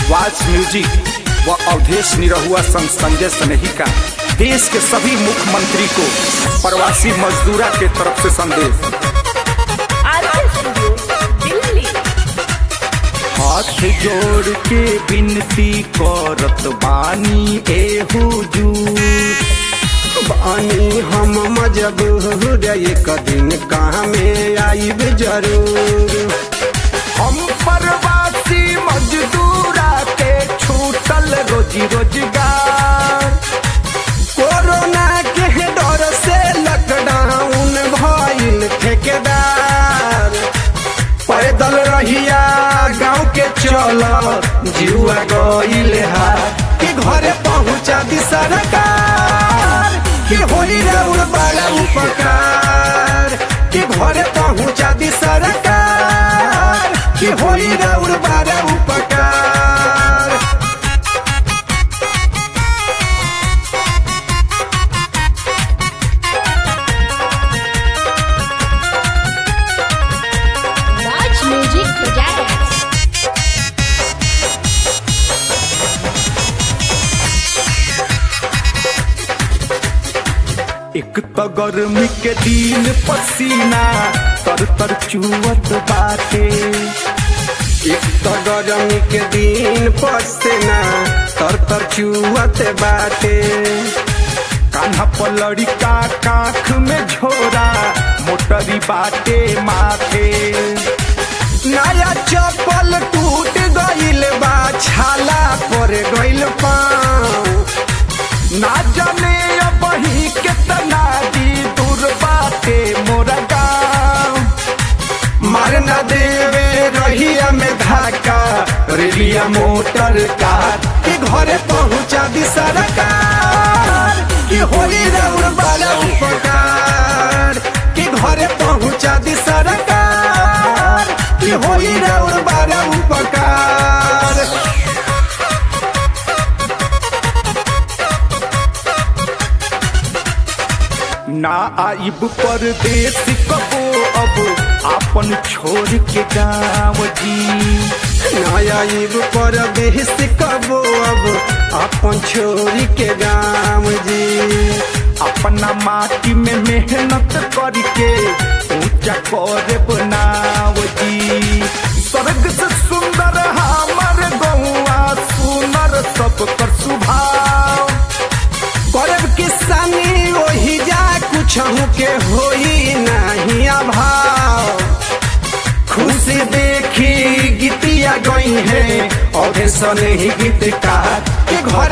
watch music व अवधेश निरहुआ संग संजय स्नेही का देश के सभी मुख्यमंत्री को प्रवासी मजदूरा के तरफ से संदेश आरके स्टूडियो दिल्ली हाथ जोड़ के विनती करत बानी ए हुजूर बानी हम मजबूर एक दिन कहाँ में आईब जरूर हम प्रवासी मजदूरा के छूटल रोजी रोजगार कोरोना के डर से लॉकडाउन भइल ठेकेदार पैदल रहिया गांव के चल जुआ गइल हा कि घरे पहुंचा दी सरकार कि होई राउर बड़ा उपकार कि घरे पहुंचा दी सरकार कि होई राउर बड़ा उपकार वाच म्यूजिक प्रोजेक्ट एक तो गर्मी के दिन पसीना तर तर चुवत बाटे एक तो गरमी के दिन पसेना तर तर चुअत बाटे कान्हा पलड़ी का काख में झोरा मोटरी बाटे माथे नया चप्पल टूट गइल बा छाला पर गइल पाँव ना जाने अब ही कितना दी दूर बाटे मोरा गाँव मार न देवे रहिया में धाका रेलिया मोटर कार के घरे पहुंचा दी सरकार कि होली राउर वाला उपकार कि घरे पहुंचा दी सरकार कि होली राउर वाला उपकार ना आइब परदेश कबो अब आपन छोड़ के गाँव जी नया युग पर बेहस कबो अब अपन छोरी के गाँव जी अपना माटी में मेहनत करके ऊंचा करे बनाव जी स्वर्ग से सुंदर हमर गौआ सुनर सब कर सुभाव करब किसानी वही जा कुछ के होई नहीं अभाव खुशी देखी गीतिया गई है और सने ही गीत का के घर